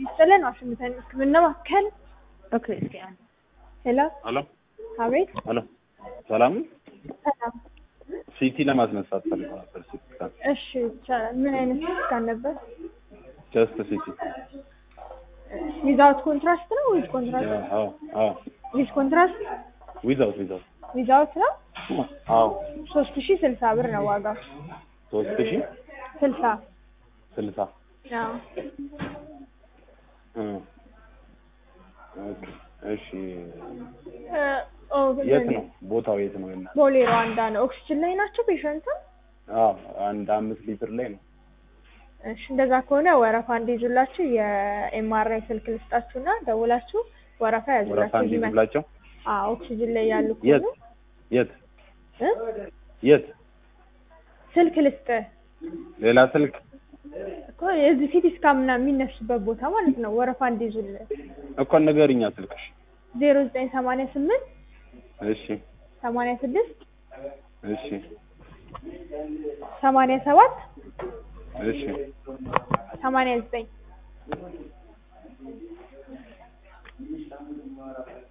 ይስጥልን ዋሽንግተን ህክምና ማዕከል ኦኬ እስኪ አንድ ሄሎ ሄሎ አቤት ሄሎ ሰላም ነው? ሰላም ሲቲ ለማስነሳት ፈልገው ነበር። ሲቲ ስካን እሺ ይቻላል ምን አይነት ስካን ነበር ጀስት ሲቲ ዊዛውት ኮንትራስት ነው ዊዝ ኮንትራስት አዎ አዎ ዊዝ ኮንትራስት ዊዛውት ዊዛውት ዊዛውት ነው አዎ ሶስት ሺ ስልሳ ብር ነው ዋጋው ሶስት ሺህ ስልሳ ስልሳ አዎ እ ኦኬ እሺ እ ኦ የት ነው ቦታው የት ነው እና ቦሌ ሩዋንዳ ነው ኦክሲጅን ላይ ናቸው ፔሸንቱ አዎ አንድ አምስት ሊትር ላይ ነው እሺ እንደዛ ከሆነ ወረፋ እንዲይዙላችሁ የኤምአርአይ ስልክ ልስጣችሁና ደውላችሁ ወረፋ ወረፋ ያዙላችሁ ይመ- እንዲይዙላቸው አዎ ኦክሲጅን ላይ ያሉ የት ከሆኑ የት እ የት ስልክ ልስጥ ሌላ ስልክ እኮ የዚህ ሲቲ ስካን ምናምን የሚነሱበት ቦታ ማለት ነው ወረፋ እንዲይዙልን እኮ ንገሪኛ ስልክሽ ዜሮ ዘጠኝ ሰማንያ ስምንት እሺ ሰማንያ ስድስት እሺ ሰማንያ ሰባት እሺ ሰማንያ ዘጠኝ